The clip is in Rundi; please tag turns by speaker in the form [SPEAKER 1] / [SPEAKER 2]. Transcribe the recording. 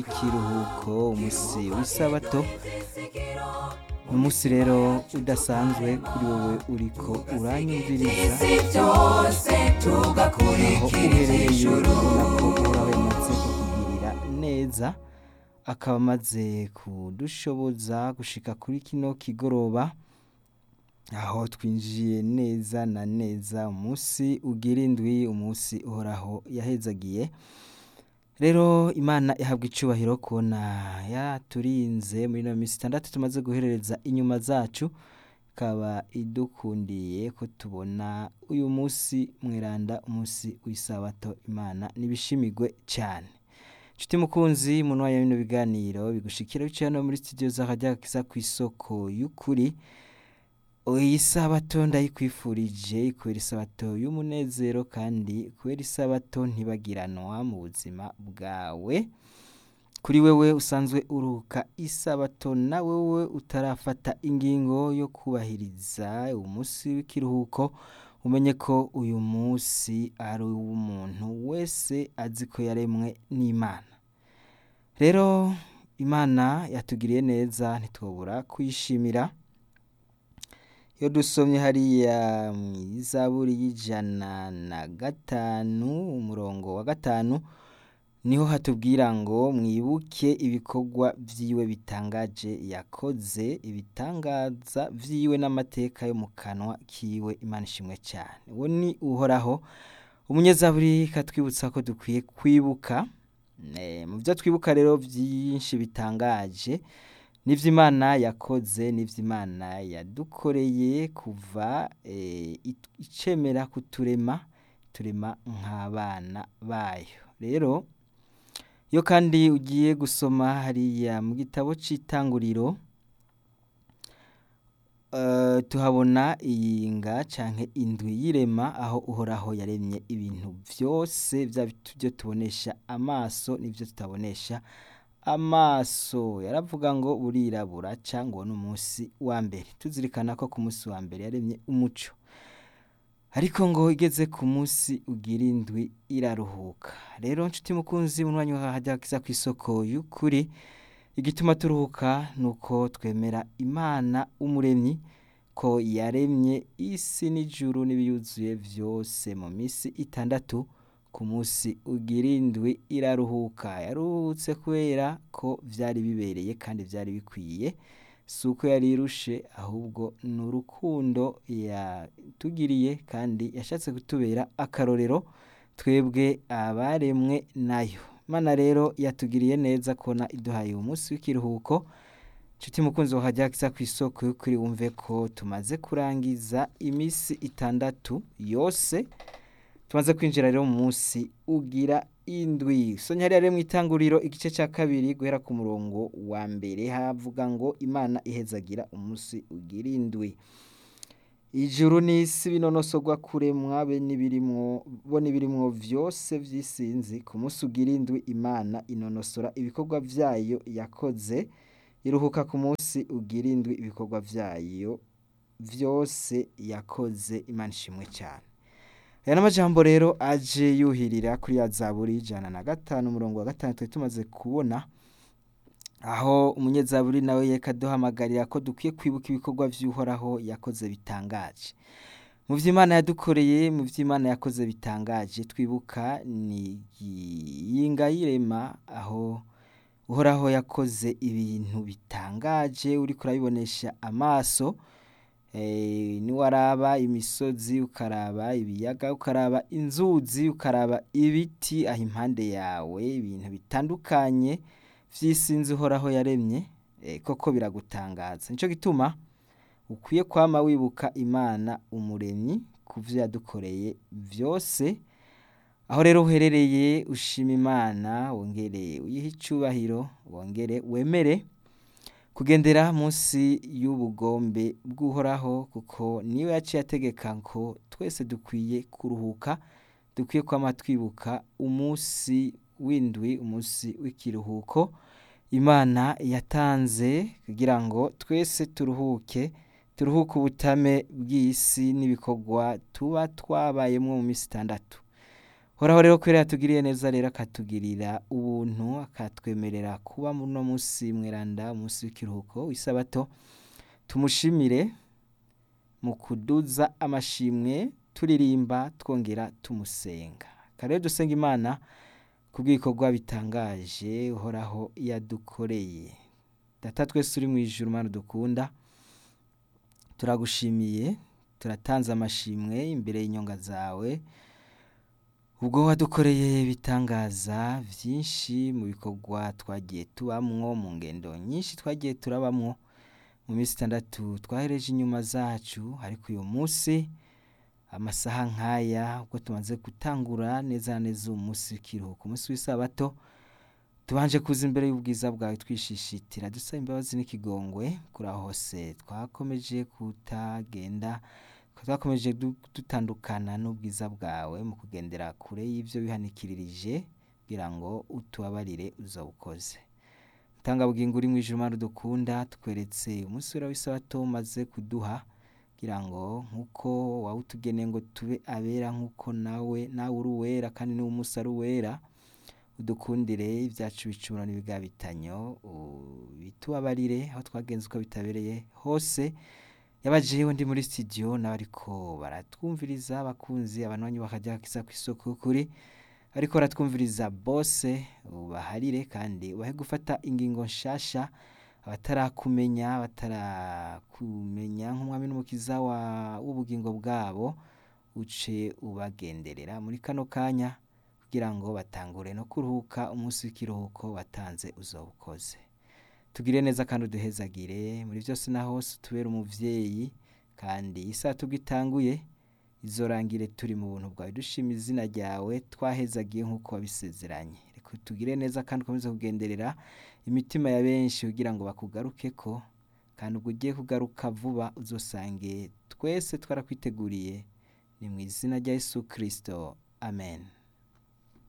[SPEAKER 1] ikiruhuko umunsi w'isabato ni umunsi rero udasanzwe kuri wowe uriko uranyumviriza aho uherereye ubona ko uhoraho yamaze kukugirira neza akaba amaze kudushoboza gushika kuri kino kigoroba aho twinjiye neza na neza umunsi ugira indwi umunsi uhoraho yahezagiye rero imana ihabwa icubahiro kubona yaturinze muri ino minsi itandatu tumaze guherereza inyuma zacu ikaba idukundiye ko tubona uyu munsi mweranda umunsi w'isabato imana nibishimigwe cyane nshuti mukunzi muntu wayo bino biganiro bigushikira biciye hano muri studio z'akajyakiza ku isoko y'ukuri iyi sabato ndayikwifurije ikubera isabato y'umunezero kandi kubera isabato ntibagiranwa mu buzima bwawe kuri wewe usanzwe uruhuka isabato na wewe utarafata ingingo yo kubahiriza umunsi w'ikiruhuko umenye ko uyu munsi ari uw'umuntu wese azi ko yaremwe n'imana rero imana yatugiriye neza ntitwabura kuyishimira iyo dusomye hariya mu izaburi y'ijana na gatanu umurongo wa gatanu niho hatubwira ngo mwibuke ibikorwa vyiwe bitangaje yakoze ibitangaza vyiwe n'amateka yo mu kanwa kiwe imana ishimwe cyane uwo ni uhoraho umunyezaburi katwibutsa ko dukwiye kwibuka mu byo twibuka rero byinshi bitangaje n'ivyo imana yakoze n'ivyo imana yadukoreye kuva icemera kuturema turema nk'abana bayo rero iyo kandi ugiye gusoma hariya mu gitabo c'itanguriro tuhabona iyinga canke indwi y'irema aho uhoraho yaremye ibintu vyose byo tubonesha amaso n'ivyo tutabonesha amaso yaravuga ngo burirabura cyangwa n'umunsi wa mbere tuzirikana ko ku munsi wa mbere yaremye umuco ariko ngo igeze ku munsi ugira indwi iraruhuka rero nshuti mukunzi mu mwanya wahajya kiza ku isoko y'ukuri igituma turuhuka ni uko twemera imana umuremyi ko yaremye isi n'ijuru n'ibiyuzuye byose mu minsi itandatu ku munsi ugira indwi iraruhuka yaruhutse kubera ko byari bibereye kandi byari bikwiye si uko yari irushe ahubwo ni urukundo yatugiriye kandi yashatse kutubera akarorero twebwe abaremwe nayo imana rero yatugiriye neza kubona iduhaye uyu munsi w'ikiruhuko nshuti mukunzi wahajya kiza ku isoko y'ukuri wumve ko tumaze kurangiza iminsi itandatu yose tumaze kwinjira rero mu munsi ugira indwi sonya rero mu itanguriro igice cya kabiri guhera ku murongo wa mbere havuga ngo imana ihezagira umunsi ugira indwi ijuru n'isi binonosogwa kuremwa be n'ibirimwo bo n'ibirimwo vyose vy'isinzi ku munsi ugira indwi imana inonosora ibikorwa vyayo yakoze iruhuka ku munsi ugira indwi ibikorwa vyayo vyose yakoze imana ishimwe cyane aya n'amajambo rero aje yuhirira kuri ya zaburi ijana na gatanu umurongo wa gatanu twari tumaze kubona aho umunyezaburi nawe yekaduhamagarira ko dukwiye kwibuka ibikorwa vy'uhoraho yakoze bitangaje mu vy'imana yadukoreye mu vy'imana yakoze bitangaje twibuka ni yinga y'irema aho uhoraho yakoze ibintu bitangaje uriko urabibonesha amaso niwaraba imisozi ukaraba ibiyaga ukaraba inzuzi ukaraba ibiti aho impande yawe ibintu bitandukanye vy'isinzi uhoraho yaremye koko biragutangaza nico gituma ukwiye kwama wibuka imana umuremyi ku vyo yadukoreye vyose aho rero uherereye ushima imana wongere uyihe icubahiro wongere wemere kugendera munsi y'ubugombe bw'uhoraho kuko niwe yaciye ategeka ko twese dukwiye kuruhuka dukwiye kwama twibuka umunsi w'indwi umunsi w'ikiruhuko imana yatanze kugira ngo twese turuhuke turuhuke ubutame bw'isi n'ibikorwa tuba twabayemwo mu minsi itandatu horaho rero kubera yatugiriye neza rero akatugirira ubuntu akatwemerera kuba muno munsi mweranda umunsi w'ikiruhuko w'isabato tumushimire mu kuduza amashimwe turirimba twongera tumusenga kare dusenga imana kubw'ibikorwa bitangaje uhoraho yadukoreye data twese uri mu ijuru mana dukunda turagushimiye turatanze amashimwe imbere y'inyonga zawe ubwo wadukoreye ibitangaza byinshi mu bikorwa twagiye tubamwo mu ngendo nyinshi twagiye turabamwo mu minsi itandatu twahereje inyuma zacu ariko uyu munsi amasaha nk'aya ubwo tumaze gutangura neza na neza uwo munsi w'ikiruhuko umunsi w'isabato tubanje kuza imbere y'ubwiza bwawe twishishitira dusaba imbabazi n'ikigongwe kuri aho hose twakomeje kutagenda twakomeje du- dutandukana n'ubwiza bwawe mu kugendera kure y'ibyo wihanikirije kugira ngo utubabarire uzobukoze tanga bugingo uri mu ijuru mana dukunda tweretse umunsi wera w'isabato umaze kuduha kugira ngo nk'uko wawutugeneye ngo tube abera nk'uko nawe nawe uri uwera kandi n'uwo munsi ari uwera udukundire ibyacu bicumuro n'ibigabitanyo bitubabarire aho twagenze uko bitabereye hose yabajeho ndi muri studio n'abariko baratwumviriza abakunzi abanwanyi bakajya kiza ku isoko kuri ariko baratwumviriza bose ubaharire kandi ubahe gufata ingingo nshasha abatarakumenya batarakumenya nk'umwami n'umukiza wa- w'ubugingo bwabo uce ubagenderera muri kano kanya kugira ngo batangure no kuruhuka umunsi w'ikiruhuko watanze uzawukoze tugire neza kandi uduhezagire muri byose na hose utubere umuvyeyi kandi isaha tugitanguye izorangire turi mu buntu bwawe dushima izina ryawe twahezagiye nk'uko wabisezeranye reka tugire neza kandi ukomeze kugenderera imitima ya benshi kugira ngo bakugarukeko kandi ubwo ugiye kugaruka vuba uzosange twese twarakwiteguriye ni mu izina rya yesu kirisito amen